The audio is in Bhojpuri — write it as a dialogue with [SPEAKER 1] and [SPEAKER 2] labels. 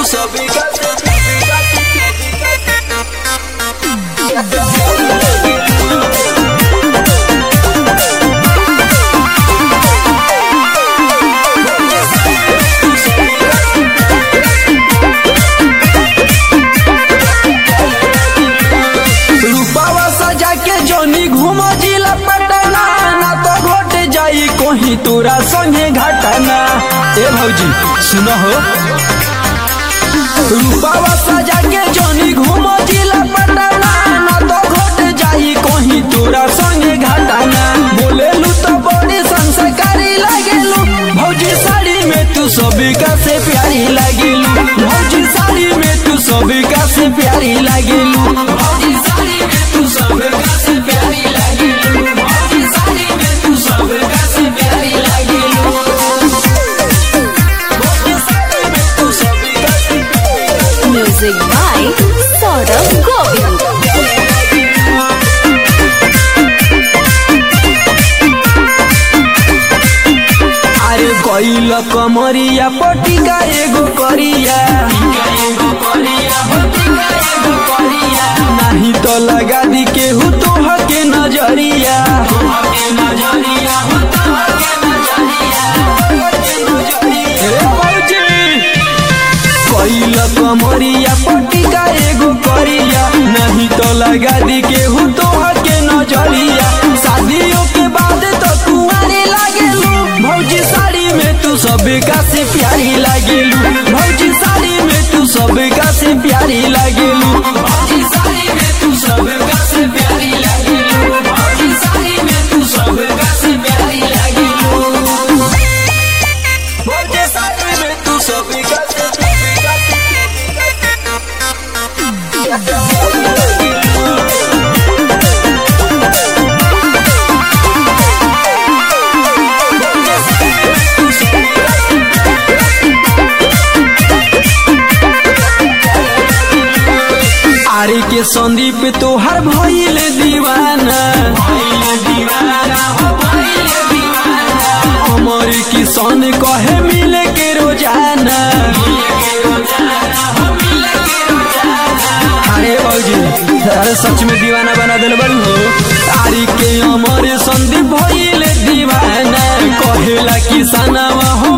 [SPEAKER 1] तू सभी का रूपावा सजा के जोनी घूम जिला पटना ना तो घोट जाई कोही तोरा संगे घटना ए भौजी सुनो हो रूपावा सजा के जोनी घूम जिला पटना ना तो घोट जाई कोही तोरा संगे घटना बोलेलू तो बड़ी संस्कारी लागेलू भौजी साड़ी में तू सभी का से प्यारी लागेलू भौजी साड़ी में तू सभी का से प्यारी लागेलू भौजी साड़ी में तू सभी का से प्यारी लागेलू भौजी साड़ी में तू सभी का से प्यारी लागेलू भौजी साड़ी में तू सभी का से
[SPEAKER 2] Music by Saurabh Govind.
[SPEAKER 1] अरे कैल कमरिया पटिका एगो करिया नहीं तो लगा दी केहू तोह के नजरिया ए भौजी, कैल कमरिया पटिका एगो करिया नहीं तो लगा दी केहू तोह के नजरिया शादियों के बाद तो कुंवारी लागेलू भौजी साड़ी में तू सबका से प्यारी लागेलू भौजी साड़ी में तू सबका से प्यारी लागेलू भौजी साड़ी में तू सबका से प्यारी लागेलू भौजी साड़ी में तू सबका से प्यारी लागेलू भौजी साड़ी में तू सबका से आरे के संदीप तोहर भइल दीवाना अमर किसान कहे मिले के रोजाना अरे भौजी अरे सच में दीवाना बना दिल बड़ी हो आरी के अमर संदीप भइल दीवाना कहेला किसानवा हो